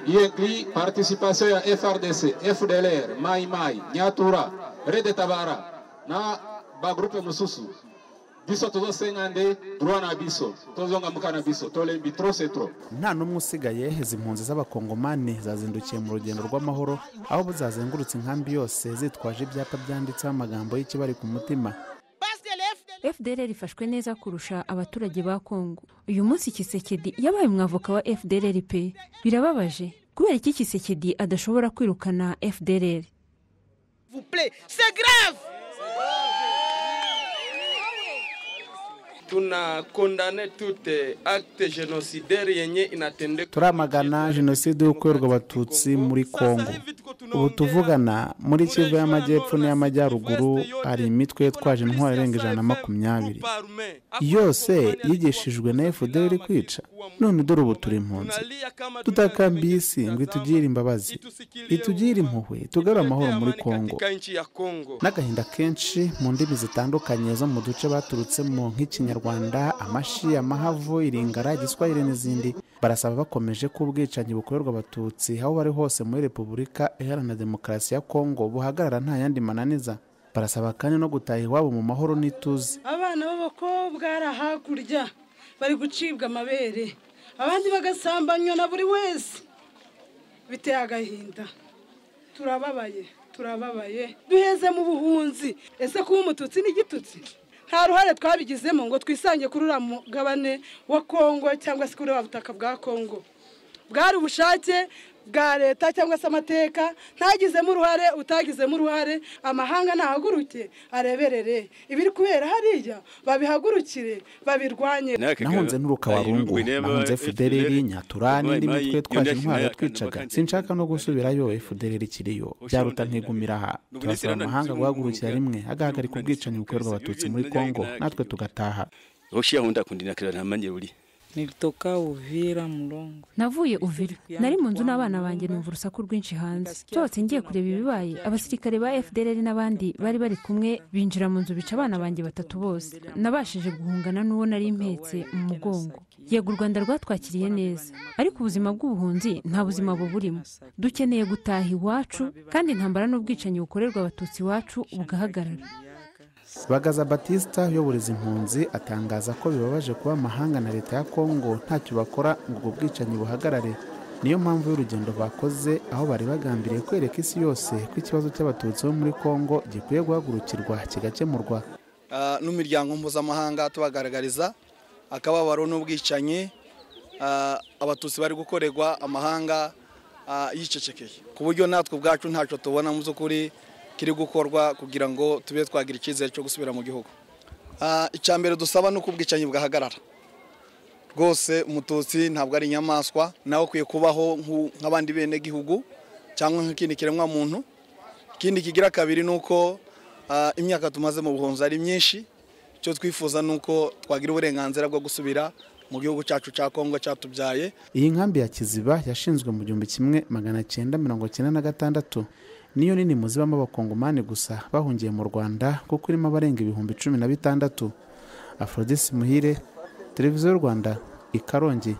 Yegli, participation ya FRDC, FDLR, Mai Mai, Nyatura, Rede Tabara na bagrupe mususu. Biso tuzosenga nde droit na biso, tuzonga mukana biso, tolembi trop c'est trop. nta n'umwe usigaye izi mpunzi z'abakongomani zazindukiye mu rugendo rw'amahoro aho zazengurutse inkambi yose zitwaje ibyapa byanditseho amagambo y'ikibari ku mutima fdr ifashwe neza kurusha abaturage ba kongo uyu munsi kisekedi yabaye umwavoka wa fdr pe birababaje kubera iki kisekedi adashobora kwirukana fdr tunakondane tute acte genocidaire yenye inatendeka turamagana jenoside y'ukorerwa abatutsi muri kongo ubu tuvugana muri kivu y'amajyepfo n'iy'amajyaruguru hari imitwe yitwaje intwaro irenga ijana na makumyabiri yose yigishijwe na fdr kwica none dore ubu turi impunzi tutakambiye isi ngo itugire imbabazi itugire impuhwe tugarure amahoro muri kongo n'agahinda kenshi mu ndimi zitandukanye zo mu duce baturutsemo nk'ikinyarwanda amashi amahavu iringara igiswahili n'izindi barasaba bakomeje ko ubwicanyi bukorerwa abatutsi aho bari hose muri repubulika iharanira demokarasi ya kongo buhagarara nta yandi mananiza barasaba kandi no gutaha iwabo mu mahoro n'ituze abana b'abakobwa ari hakurya bari gucibwa amabere abandi bagasambanywa na buri wese biteye agahinda turababaye turababaye duheze mu buhunzi ese kuba umututsi ni igitutsi nta ruhare twabigizemo ngo twisange kuri uriya mugabane wa kongo cyangwa se kuri uriya butaka bwa kongo bwari ubushake bwa leta cyangwa se amateka ntagizemo uruhare utagizemo uruhare amahanga nahaguruke areberere ibiri kubera hariya babihagurukire babirwanye nahunze n'uruka warungu nahunze fudereri nyatura n'indi mitwe twaje intwaro yatwicaga sinshaka no gusubirayo fudereri ikiriyo byaruta ntigumira aha turasaba amahanga guhagurukira rimwe agahagarika ubwicanyi bukorerwa abatutsi muri kongo natwe tugataha Oshia honda kundina kila na manje uli. nilitoka uvira mlongo navuye uvira nari mu nzu n'abana banjye numva urusaku rwinshi hanze nsohotse ngiye kureba ibibaye abasirikare ba fdr n'abandi bari bari kumwe binjira mu nzu bica abana banjye batatu bose nabashije guhungana n'uwo nari impetse mu mugongo yego u rwanda rwatwakiriye neza ariko ubuzima bw'ubuhunzi nta buzima buburimo dukeneye gutaha iwacu kandi intambara n'ubwicanyi bukorerwa abatutsi iwacu bugahagarara bagaza batista uyobora izi mpunzi atangaza ko bibabaje kuba amahanga na leta ya kongo ntacyo bakora ngo ubwo bwicanyi buhagarare niyo mpamvu y'urugendo bakoze aho bari bagambiriye kwereka isi yose ko ikibazo cy'abatutsi bo muri kongo gikwiye guhagurukirwa kigakemurwa ah, n'umuryango mpuzamahanga tubagaragariza akababaro n'ubwicanyi ah, abatutsi bari gukorerwa amahanga ah, yicecekeye ku buryo natwe ubwacu ntacyo tubona mu by'ukuri kiri gukorwa kugira ngo tube twagira icyizere cyo gusubira mu gihugu Ah, icya mbere dusaba ni uko ubwicanyi bwahagarara rwose umututsi ntabwo ari inyamaswa nawe ukwiye kubaho nk'u- nk'abandi benegihugu cyangwa nk'ikindi kiremwamuntu ikindi kigira kabiri ni uko ah, imyaka tumaze mu buhunzi ari myinshi icyo twifuza ni uko twagira uburenganzira bwo gusubira mu gihugu cyacu cya kongo cyatubyaye iyi nkambi ya kiziba yashinzwe mu gihumbi kimwe magana cyenda mirongo cyenda na gatandatu niyo nini mu zibamo abakongomani gusa bahungiye mu rwanda kuko irimo abarenga ibihumbi cumi na bitandatu afrodis muhire televiziyo y'u rwanda i karongi